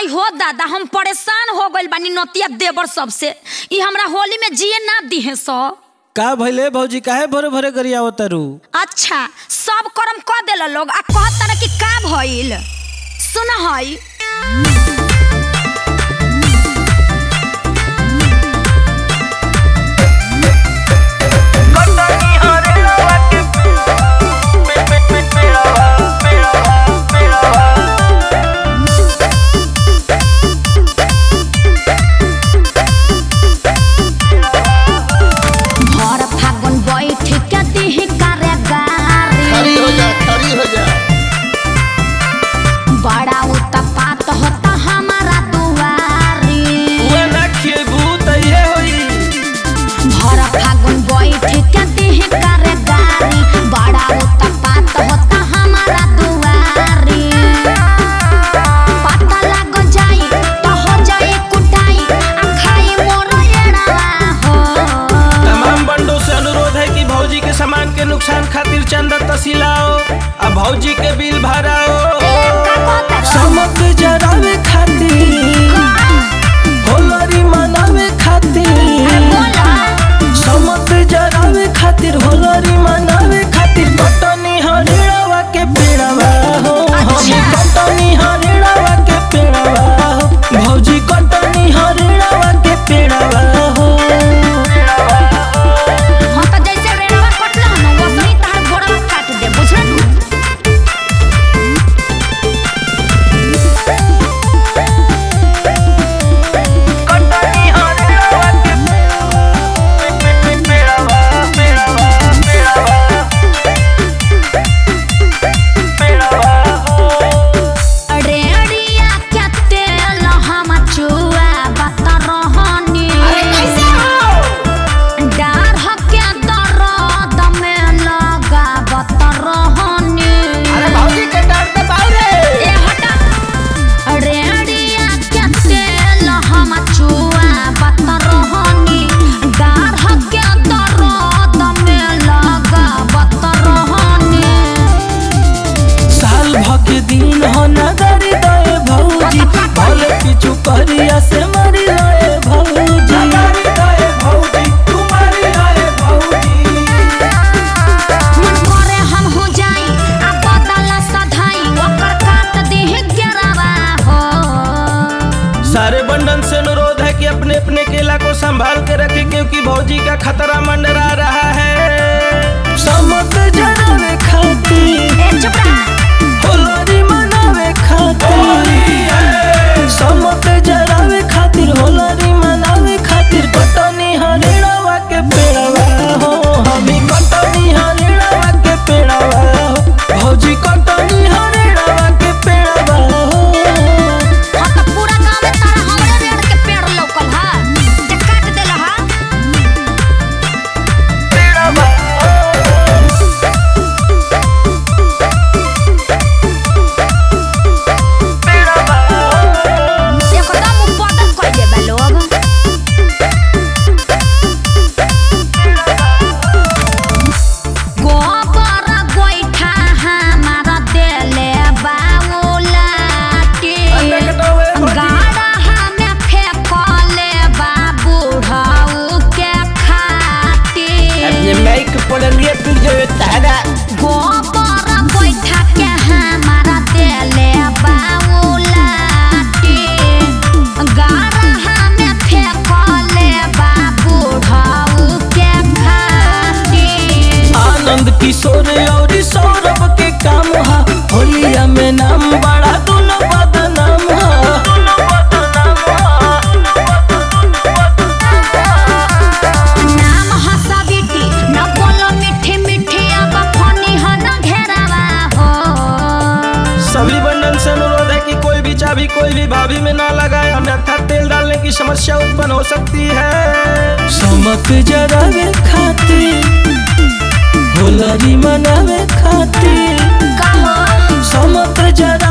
हो दादा हम परेशान हो गइल बानी नतिया देवर सबसे ई हमरा होली में जिए ना दिहे सब का भइले भौजी काहे भरे भरे गरियावत तारू अच्छा सब कर्म क देला लोग आ कहता ना कि का भइल सुन हई भर फागुन बैठ के दिही करे गारी खड़ी हो जा खड़ी हो जा बड़ा उत्पात होता हमारा दुआरी उहे ना खेबू त इहे होई भर फागुन बैठ के दिही करे गारी बड़ा उत्पात होता हमारा दुआरी पता लग जाई तो हो जाई कुटाई आ खाई मोर एड़वा हो तमाम बंडों से अनुरोध है कि भौजी के सामान के नुकसान खातिर चंदा तसिलाओ आ भौजी के बिल भराओ ए, का कहता रहो? समक जरावे खातिर होलरी मनावे खातिर बोला समक जरावे खातिर होलरी मनावे खातिर कटनी हरिड़वा के पेड़वा हो हम अच्छा। कटनी हरिड़वा के पेड़वा हो भौजी कटनी हरिड़वा के पेड़वा हो हाँ तो जैसे रेणुआ कटला ना वैसे ही तार गोड़वा काट दे बुझल रेडिया के तेल हम चुआ बत रहनी अरे कैसे हो डार के दर्द में लगा बत रहनी अरे भौजी के डर से बाहर रे ए हटा रेडिया के तेल हम चुआ बत रहनी डार के दर्द में लगा बत रहनी साल भके दिन हो नगरी दए भौजी भले पिछु करिया से मरी रहे भौजी नगरी दए भौजी तुम्हारी रहे भौजी मन करे हम हो जाई आ बदला सधाई ओकर काट देह गिरावा हो सारे बंधन से अनुरोध है कि अपने अपने केला को संभाल के रखें क्योंकि भौजी का खतरा मंडरा रहा है समक जरावे खातिर ए चुप रहा होलरी मनावे खातिर समक जरावे खातिर होलरी मनावे खातिर कटनी हरिड़वा के पेड़वा हो हमी कटनी हरिड़वा के पेड़वा हो भौजी कटनी हरिड़वा के पेड़वा हो हाँ तो पूरा गांव में तारा हमरे रेड़ के पेड़ लौकल हा ते काट देला हा एकदम उपदन कइ देबे लोग गोबर गोइठा हमारा देले बाउलाटी गाड़ा हमें फेंकले बाबूढ़ऊ के खाती माइक पड़लिए तू जो तारा गोबर गोइठा के हमारा देले बाउलाटी गाड़ा हमें फेंकले बाबूढ़ऊ के खाती आनंद किशोर और सौरभ के काम हा होलिया में नाम बड़ा दोनों बदनाम हा नाम हसबिटी न बोलो मीठी मीठी अब फनी ह न घेरावा हो सभी बंधन से अनुरोध है कि कोई भी चाबी कोई भी भाभी में ना लगाए अन्यथा तेल डालने की समस्या उत्पन्न हो सकती है समक जरावे खातिर होलरी मनावे खातिर कहो समक जरा